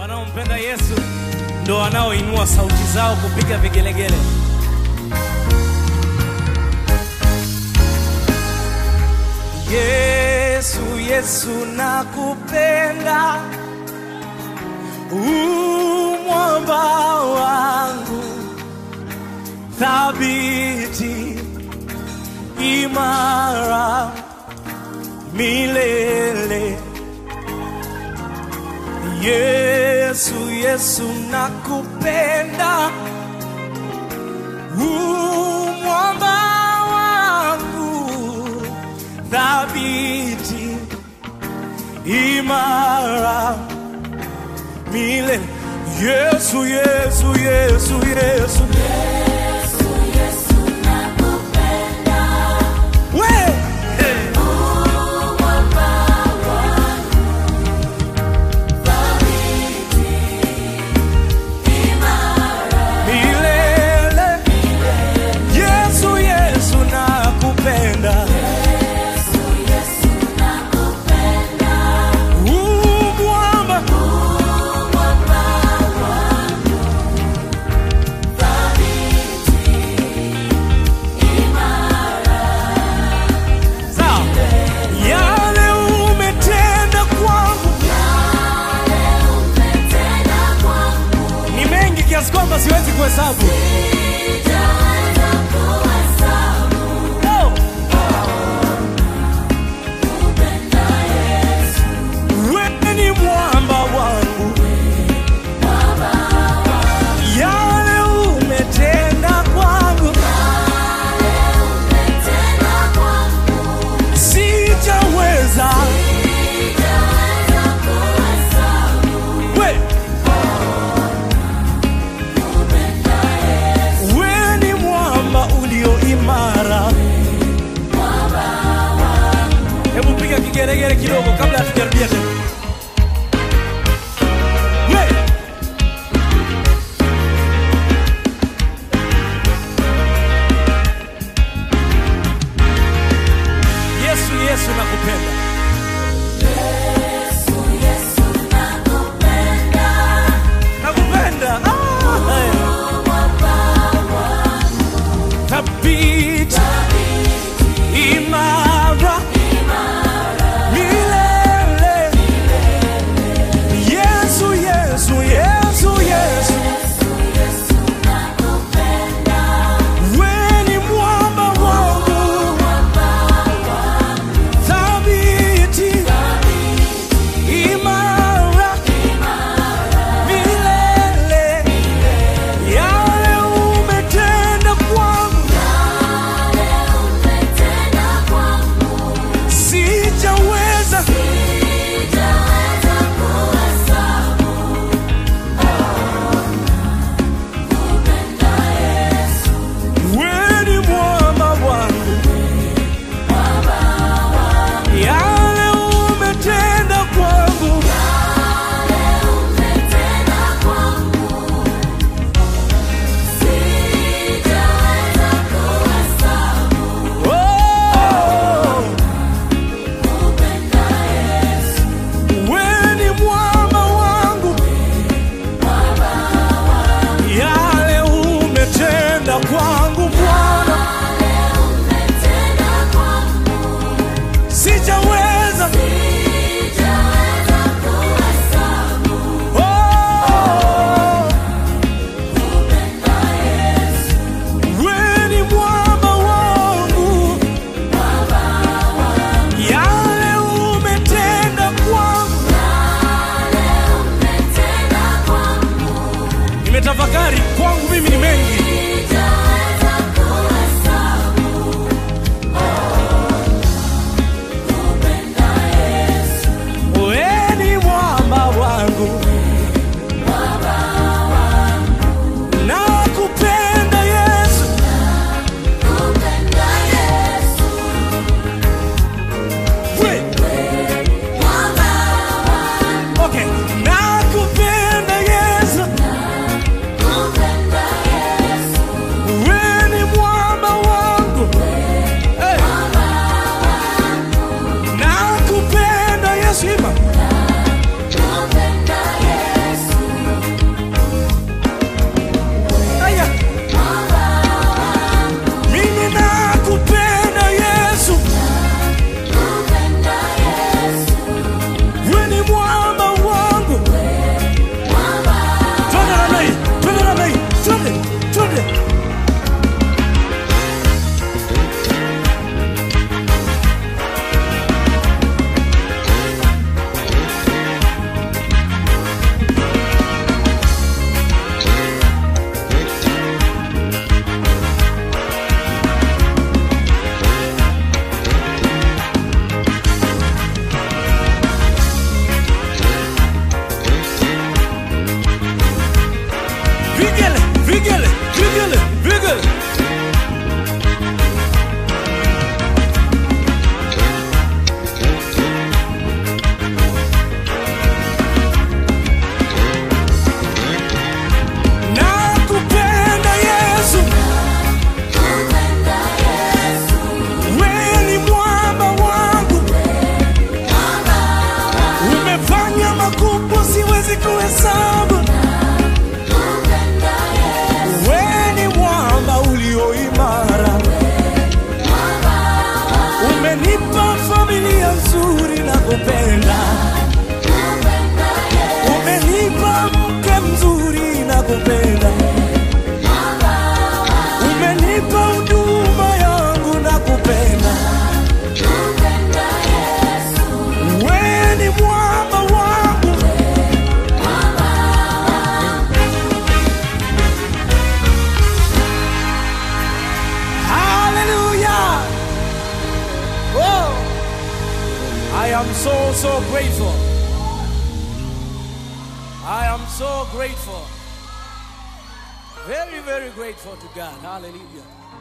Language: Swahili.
Wanaompenda Yesu ndo wanaoinua sauti zao kupiga vigelegele. Yesu, Yesu nakupenda, umwamba wangu thabiti, imara milele. Yesu, Yesu nakupenda, umwamba wangu thabiti, imara milele. Yesu, Yesu, Yesu, Yesu, we hey. milele. Yesu, Yesu nakupenda, umwamba sawa. Yale umetenda kwangu ni mengi kiasi kwamba siwezi kuhesabu. Oh. Wewe ni mwamba wangu, yale umetenda kwangu sijaweza. We. siwezi kuhesabu. Wewe ni mwamba ulio imara, umenipa familia nzuri na kupenda, umenipa mke mzuri na kupenda, umenipa huduma yangu na kupenda. Wewe ni mwamba wangu, hallelujah. Oh, I am so so grateful. I am so grateful. Very very grateful to God. Hallelujah.